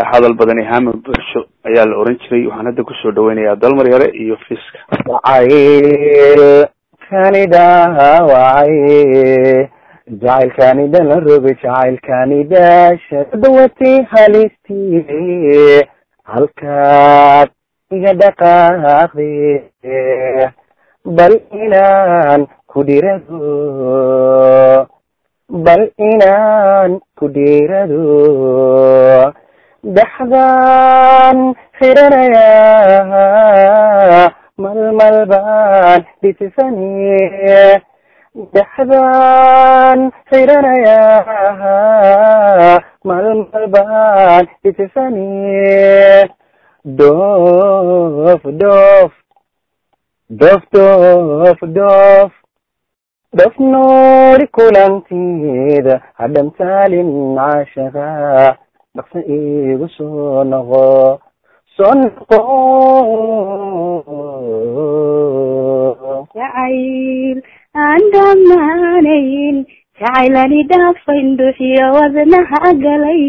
hadal badani hama bulsho ayaa la oran jiray waxaan hadda kusoo dhaweynayaa dalmar yare iyo fiska jacayl kani dhaawacay jacaylkani dhala roga jacaylkani daasha dawatay halistii halkaad iga dhaqaaqde bal inaan ku dhirado bal inaan ku dhirado dhaxdaan xiranaya malmal baan dhisisani dhaxdaan xiranaya malmal baan dhisisani doof doof doof doof doof dhof noori kulanteeda hadhamtaalin caashaqa dhaqsa igu soo noqo soo noqo jacayl aan dhammaanayn jacaylani dhaafayn duxiyo wadnaha galay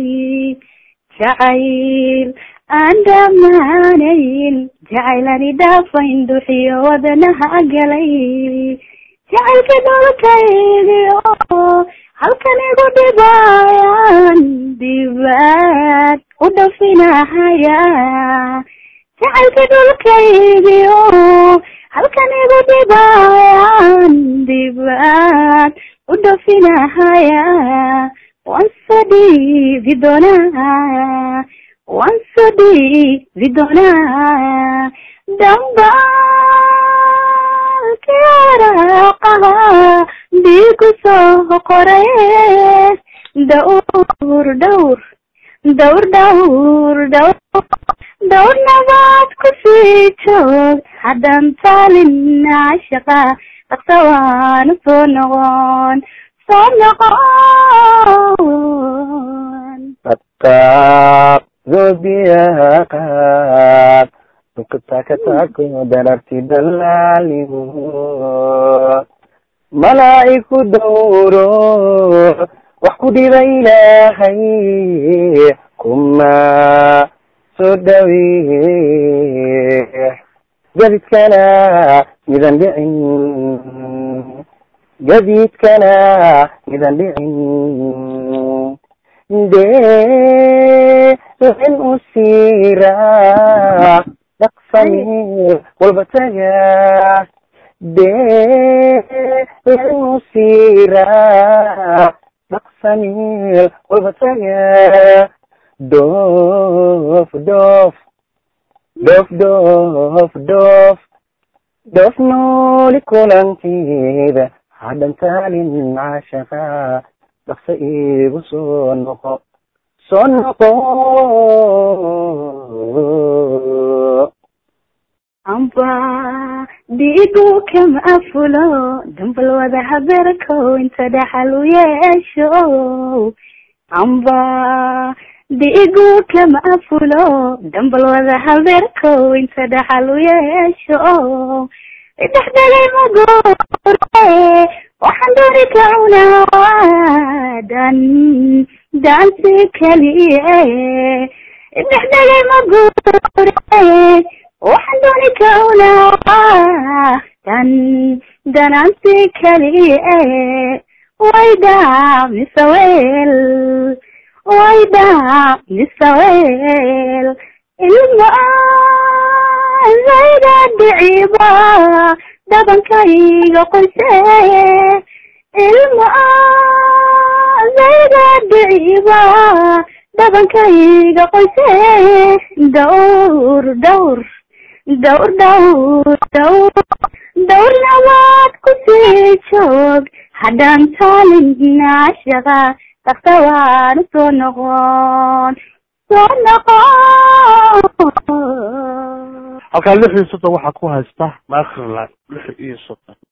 jacayl aan dhammaanayn jacaylani dhaafayn duxiyo wadnaha galay jacaylka dholkaygiyo halkan igu dhibaayaan dibaad u dhafinahaya jacaylka dhulkaygiyo halkan igu dhibaayaan dibaad u dhafinahaya waan soo dhiibi doonaa waan soo dhiibi doonaa dambaalkaraaqaha dhiigu soo qoraye dhawr dhawr dhawr dhawr dhawr dhawr nabaad ku sii joog haddaan taalin cashaqa dhaqsa waanu soo noqon soo noqon dhaqaaq zobiyaaqaaq tukatakatakko dararti dalaaligu malaa'iku dowro wax ku dhiba ilaahay kuma soo dhaweex gadidkana midan dhicin gadidkana midan dhicin dee in u siiraa dhaqsamee walba taga dee in u siiraa dhaqsameel walba taga doof doof doof doof doof doof nooli kulanteeda hadhantaalin caashaqa dhaqsa igu soo noqo soo noqo amba dhiigu kama afulo dambal wada habeerko inta dhaxal u yeesho amba dhiigu kama afulo dambal wada habeerko inta dhaxal u yeesho dhexdhegay magoore waxaan dooni kaunaa dan dansi kaliye dhexdhegay magoore waxaan dooni kaunaa dan danansi kaliye wayda misawel wayda misawel ilma zayda dhiciba dhabankayga qoyse ilma zayda dhiciba dhabankayga qoyse dhawr dhawr dhawr dhawr dhawr dhawr nabaad ku sii joog haddaan taalin cashaqa dhaqsa waanu soo noqon soo noqon halkaa lix iyo soddon waxaa ku haysta maakrilan lix iyo soddon